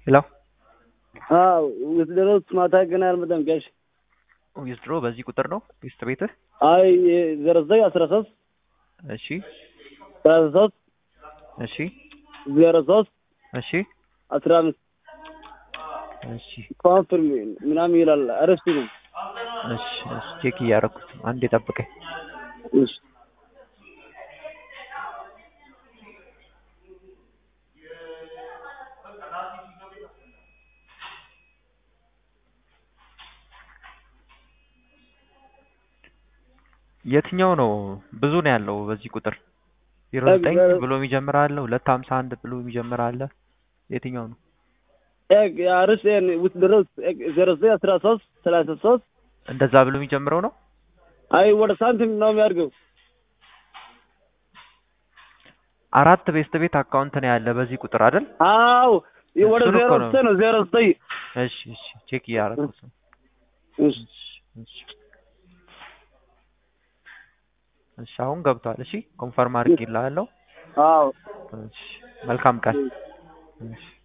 ሄሎ አዎ ውስደሮስ ማታ ገና አልመጣም ጋሽ ዊዝድሮ በዚህ ቁጥር ነው ሚስት ቤትህ? አይ ዜሮ ዘጠኝ አስራ ሶስት እሺ ሰላሳ ሶስት እሺ ዜሮ ሶስት እሺ አስራ አምስት እሺ ኮንፍርም ምናምን ይላል አረፍት ነው እሺ እሺ ቼክ እያደረኩት ነው። አንዴ ጠብቀኝ። እሺ የትኛው ነው ብዙ ነው ያለው በዚህ ቁጥር? ዜሮ ዘጠኝ ብሎ የሚጀምር አለ፣ ሁለት ሀምሳ አንድ ብሎ የሚጀምር አለ። የትኛው ነው? ኤግ አርስ ውስደሮስ ዜሮ ዘጠኝ አስራ ሶስት ሰላሳ ሶስት እንደዛ ብሎ የሚጀምረው ነው? አይ ወደ ሳንቲም ነው የሚያድርገው አራት ቤስት ቤት አካውንት ነው ያለ በዚህ ቁጥር አይደል? አዎ ወደ እሱን ዜሮ እኮ ነው። ዘጠኝ ነው ዜሮ ዘጠኝ እሺ እሺ ቼክ እያደረኩት ነው። እሺ እሺ እሺ አሁን ገብቷል። እሺ ኮንፈርም አድርጌልሃለሁ። አዎ እሺ መልካም ቀን። እሺ